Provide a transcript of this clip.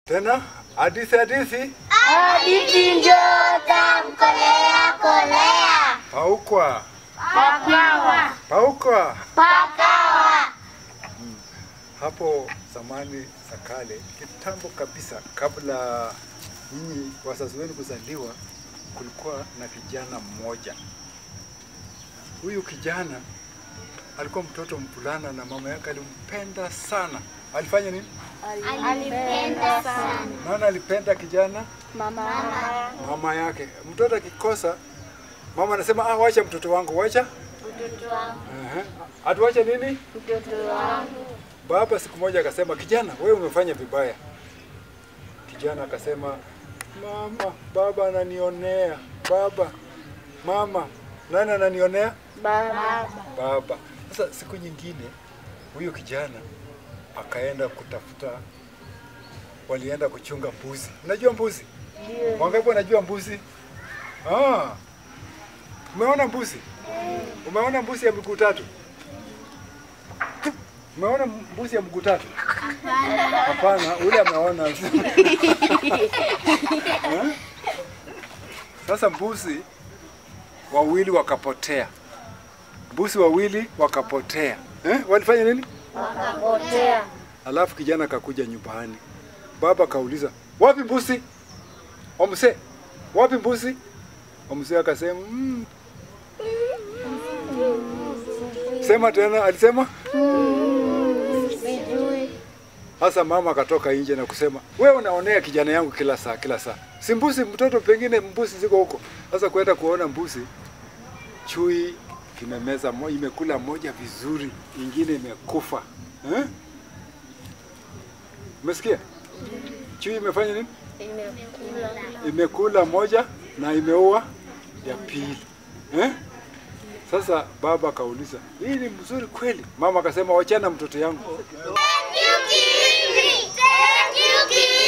Tena hadithi hadithi Hadithi njoo tamkolea kolea. paukwa Pakawa. paukwa. Pakawa. Hapo zamani za kale, kitambo kabisa, kabla nyinyi wazazi wenu kuzaliwa, kulikuwa na kijana mmoja. Huyu kijana alikuwa mtoto mvulana na mama yake alimpenda sana. Alifanya nini? Alipenda sana. Nani alipenda kijana? Mama. Mama yake. Mtoto akikosa, mama anasema ah, wacha mtoto wangu, wacha Mtoto wangu. Ehe. Atuache nini? Mtoto wangu. Baba siku moja akasema, kijana, wewe umefanya vibaya. Kijana akasema, mama, baba ananionea. Baba, mama, nani ananionea? Baba. Baba. Sasa siku nyingine huyu kijana akaenda kutafuta, walienda kuchunga mbuzi. Unajua mbuzi? Ndio. Wangapi wanajua mbuzi? Ah. Umeona mbuzi? Umeona mbuzi ya miguu tatu? Umeona mbuzi ya mguu tatu? Hapana, ule ameona. Eh? Sasa mbuzi wawili wakapotea. Mbuzi wawili wakapotea. Eh? Walifanya nini? Wakapotea. Alafu kijana akakuja nyumbani. Baba kauliza, wapi mbuzi? Omse, wapi mbuzi? Omse akasema, mm. Sema tena, alisema. Sijui. Sasa mama akatoka nje na kusema, wewe unaonea kijana yangu kila saa kila saa. Si mbuzi mtoto, pengine mbuzi ziko huko. Sasa kwenda kuona mbuzi, chui kimemeza mo, imekula moja vizuri, ingine imekufa. Eh? Umesikia? Chui imefanya nini? Imekula. imekula moja na imeua ya pili eh? Sasa baba akauliza hii ni mzuri kweli? Mama akasema wachana mtoto yangu. Thank you, Kiri. Thank you, Kiri.